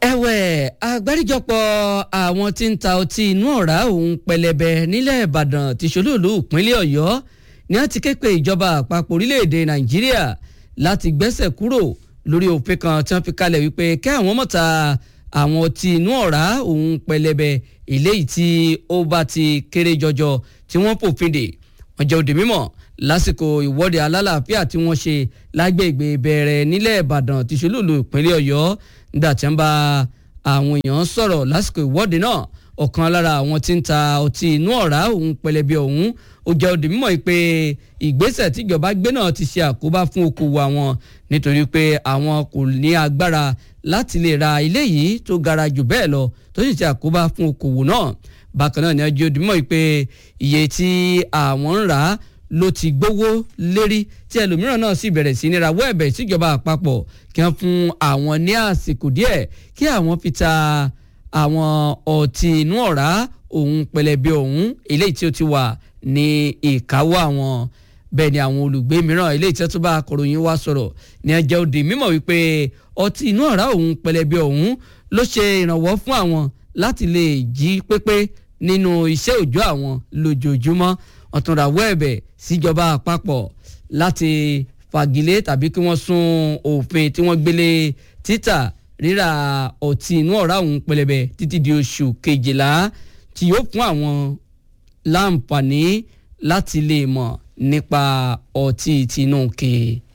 ẹ̀wẹ̀ àgbáríjọpọ̀ àwọn tí ń ta ọtí inú ọ̀rá òun pẹlẹbẹ nílẹ̀ ìbàdàn ti ṣolúùlú ìpínlẹ̀ ọ̀yọ́ ni wọ́n ti ké pe ìjọba àpapọ̀ orílẹ̀-èdè nàìjíríà láti gbẹ́sẹ̀ kúrò lórí òfin kan tí wọ́n fi kalẹ̀ wípé kẹ́ àwọn mọ̀ta àwọn ọtí inú ọ̀rá òun pẹlẹbẹ eléyìí tí ó bá ti kéré jọjọ tí wọ́n fòfin dè wọ́n jẹ́ òde mímọ́ lásìkò ìwọ́de alálàáfíà tí wọ́n ṣe lágbègbè bẹ̀rẹ̀ nílẹ̀ ìbàdàn ti ṣolúùlú ìpínlẹ̀ ọ̀yọ́ nígbà tí wọ́n bá àwọn èèyàn sọ̀rọ̀ lásìkò ìwọ́de náà ọ̀kan lára àwọn tí ń ta ọtí inú ọ̀rá òun pẹlẹbẹ ọ̀hún ó jẹ́ òde mímọ́ pé ìgbésẹ̀ tíjọba gbé náà ti ṣe àkóbá fún okòwò àwọn nítorí pé àwọn kò ní agbára láti lè ra ilé yìí tó gara jù bẹ́ẹ̀ lọ tó sì ṣe àkóbá fún okòwò náà bákan náà ni ọjọ́ òde mímọ́ pé iye tí àwọn ń rà á ló ti gbówó lérí tí ẹlòmíràn náà sì bẹ̀rẹ̀ sí ní rawọ́ ẹ̀bẹ̀ síjọba àpapọ̀ kí wọ́n fún àwọn ní àsìkò díẹ̀ kí àwọn fi ta àwọn ọtí inú ọ̀rá òun pẹlẹbẹ ọ̀hún eléyìí tí ó ti wà ní ìkáwọ́ àwọn bẹ́ẹ̀ ni àwọn olùgbé mìíràn eléyìí tí wọ́n tún bá akọ̀ròyìn wa sọ̀rọ̀ ní ẹjẹ́ òde mímọ̀ wípé ọtí inú ọ̀rá òun pẹlẹbẹ ọ̀hún ló ṣe ìrànwọ́ fún àwọn láti lè jí pépé nínú iṣẹ́ òòjọ́ àwọn lójoojúmọ́ wọ́n tún rawọ́ ẹ̀bẹ̀ síjọba àpapọ̀ láti fagilé tàbí kí wọ́n sún òfin tí wọ́n gbélé títà rírà ọtí inú ọ̀rá òun pẹlẹbẹ títí di oṣù kejìlá tí yóò fún àwọn láǹfààní láti lè mọ̀ nípa ọtí tinúkè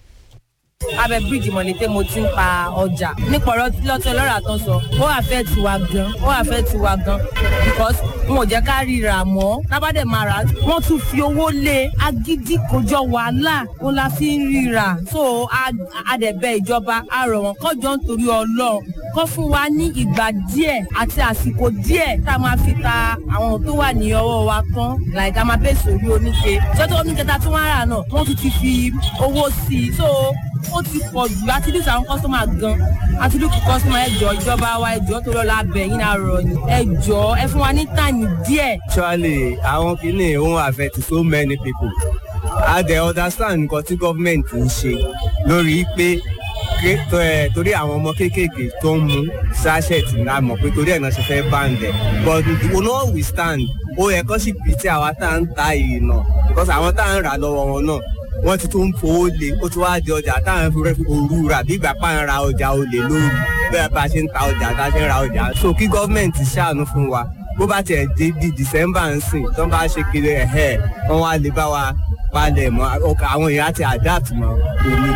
abẹ bíríìjì mọ̀lété mo ti ń pa ọjà nípa ọ̀rọ̀ tí lọ́tọ́ lọ́ra tán sọ ó àfẹ́ tiwa gan ó àfẹ́ tiwa gan because wọn ò jẹ́ ká ríra mọ́ lábàdẹ̀ máa rà wọ́n tún fi owó lé agídí kòjọ wàhálà ó la fi ń ríra so adẹ̀bẹ̀ ìjọba a rọ̀ wọ́n kọ́jọ́ nítorí ọlọ́run kọ́ fún wa ní ìgbà díẹ̀ àti àsìkò díẹ̀ tá a máa fi ta àwọn tó wà ní ọwọ́ wa tán like a máa bẹ́ẹ̀ sórí oníke ṣọ́tọ́ oníke tá a tún wá rà náà wọ́n tún ti fi owó sí i so ó ti pọ̀ jù àti dùn àwọn kọ́sọ́mà gan àti dùn kọ́sọ́mà ẹ̀jọ̀ ìjọba wa ẹ̀jọ̀ tó lọ́la bẹ̀ yín náà rọ̀ ni ẹ̀jọ̀ ẹ fún wa ní tàní díẹ̀. actually àwọn kìíní òun affect so many people a dẹ̀ understand nǹkan tí government ń ṣe lórí pé torí àwọn ọmọ kéékèèké tó ń mu sachet náà mọ̀ pé torí ẹ̀ náà ṣe fẹ́ ban them but we no we stand ó yẹ kó sì pìtì àwa tá à ń ta yìí náà because àwọn tá à ń rà lọ́wọ́ wọn náà wọ́n ti tún fowó lé ó ti wá di ọjà táwọn fi rẹ́fi òru rà bí ìgbà pa ń ra ọjà olè lóru bẹ́ẹ̀ bá a ṣe ń ta ọjà tá a ṣe ń ra ọjà so kí gọ́ọ̀mẹ̀ntì ṣàánú fún wa bó bá tiẹ̀ dé di december ń sìn tó ń bá ṣe kiri ẹ̀hẹ́ wọ́n wá lè bá wa palẹ̀ mọ́ àwọn èèyàn ti adapt mọ́ òní.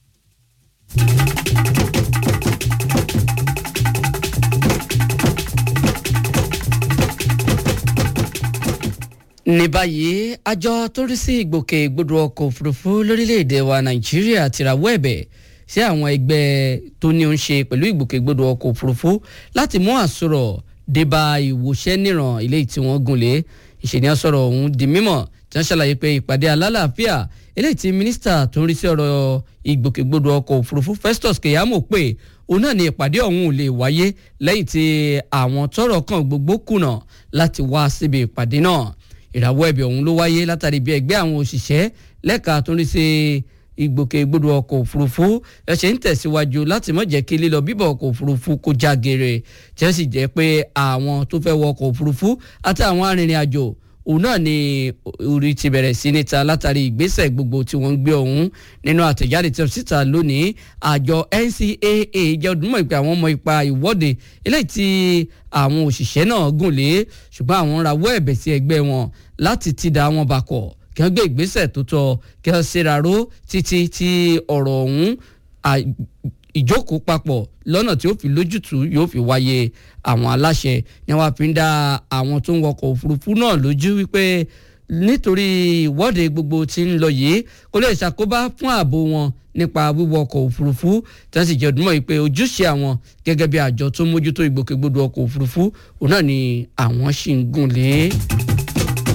ní báyìí àjọ tó rí sí ìgbòkègbodò ọkọ̀ òfurufú lórílẹ̀‐èdè wa nàìjíríà ti rawọ́ ẹ̀bẹ̀ sí àwọn ẹgbẹ́ tó ní ń ṣe pẹ̀lú ìgbòkègbodò ọkọ̀ òfurufú láti mú àsọ̀rọ̀ débà ìwòṣẹ́ níran ilé tí wọ́n gùn lé ìṣèníyàn sọ̀rọ̀ ọ̀hún di mímọ̀ tí wọ́n ṣàlàyé pé ìpàdé alálàáfíà eléyìí tí mínísítà tó ń rí sí ọ̀rọ̀ ìgbòkègbodò ọkọ̀ òfurufú Festus Keyamo pé òun náà ni ìpàdé ọ̀hún ò lè wáyé lẹ́yìn tí àwọn tọ́rọ̀ kàn gbogbo kùnà láti wá síbi ìpàdé náà ìràwọ̀ ẹ̀bẹ̀ ọ̀hún ló wáyé látàrí bí ẹgbẹ́ àwọn òṣìṣẹ́ lẹ́ka tó ń rí sí ìgbòkègbodò ọkọ̀ òfurufú ẹ ṣe ń tẹ̀síwájú láti má jẹ́ kí lílọ bíbọ̀ ọkọ̀ òfurufú kó já gere tí ó sì jẹ́ pé àwọn tó fẹ́ wọ ọkọ̀ òfurufú àti àwọn arìnrìn àjò òun náà ni orí ti bẹ̀rẹ̀ sí níta látàrí ìgbésẹ̀ gbogbo tí wọ́n ń gbé ọ̀hún nínú àtẹ̀jáde tí wọ́n síta lónìí àjọ NCAA jẹ́ ọdúnmọ̀ ìpè àwọn ọmọ ipa ìwọ́de eléyìí tí àwọn òṣìṣẹ́ náà gùn lé ṣùgbọ́n àwọn rawọ́ ẹ̀bẹ̀ sí ẹgbẹ́ wọn láti ti da wọn bakọ̀ kí wọ́n gbé ìgbésẹ̀ tó tọ́ kí wọ́n ṣèraró títí tí ọ̀rọ̀ ọ̀hún ìjókòó papọ̀ lọ́nà tí ó fi lójútùú yóò fi wáyé àwọn aláṣẹ ni wọ́n fi ń dá àwọn tó ń wọkọ̀ òfurufú náà lójú wípé nítorí ìwọ́de gbogbo tí ń lọ yìí kò lè ṣàkóbá fún ààbò wọn nípa wíwọ ọkọ̀ òfurufú tí wọ́n sì jẹ́ ọdúnmọ́ yìí pé ojúṣe àwọn gẹ́gẹ́ bí àjọ tó mójútó ìgbòkègbodò ọkọ̀ òfurufú òun náà ni àwọn ṣì ń gùn lé.